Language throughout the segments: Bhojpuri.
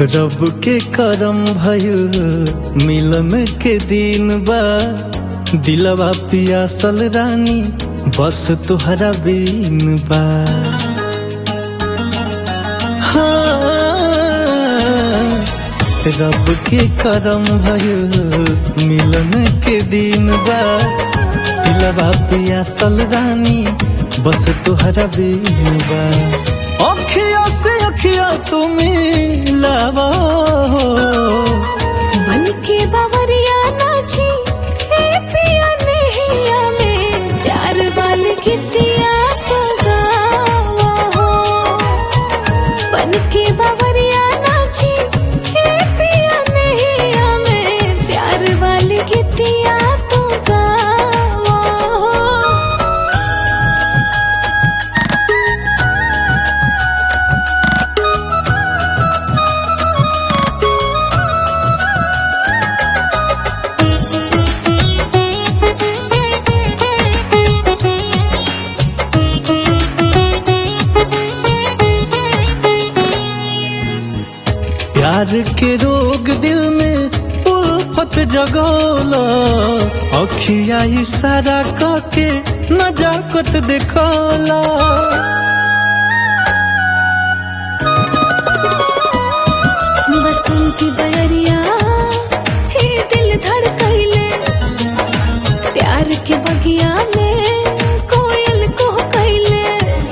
रब के करम भइल मिलन के दिन बा दिलवा पियासल रानी बस तुहरा बीन बा हाँ, रब के करम भइल मिलन के दिन बा दिलवा पियासल रानी बस तुहरा बीन बा अखिया से अखिया तुम्हें लावा हो बन के बावरिया नाची हे पिया नैया में प्यार वाली गीतिया तो गावा हो बन के बावरिया नाची हे पिया नैया में प्यार वाली गीतिया तो गावा हो प्यार के रोग दिल में उल्फत जगोला अखिया इशारा करके नजाकत देखोला बसंती बयरिया हे दिल धड़कैले प्यार के बगिया में कोयल को कैले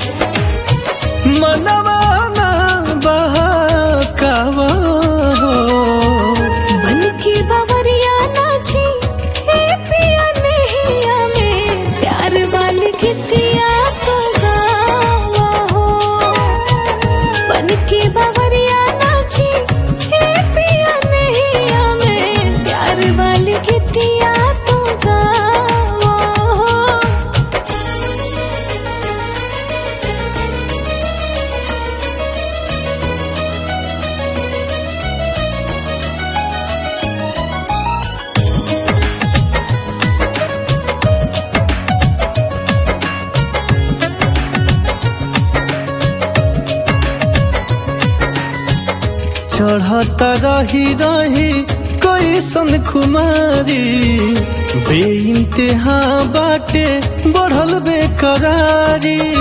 मनवा ना बहकावा हो बन के बावरिया नाची हे पिया नैया में प्यार वाली गीतिया तो गावा हो बन के बावरिया नाची हे पिया नैया में प्यार वाली गीतिया तो गावा हो चढ़ता रही रही कैसन खुमारी बेइंतहा बाटे बढ़ल बेकरारी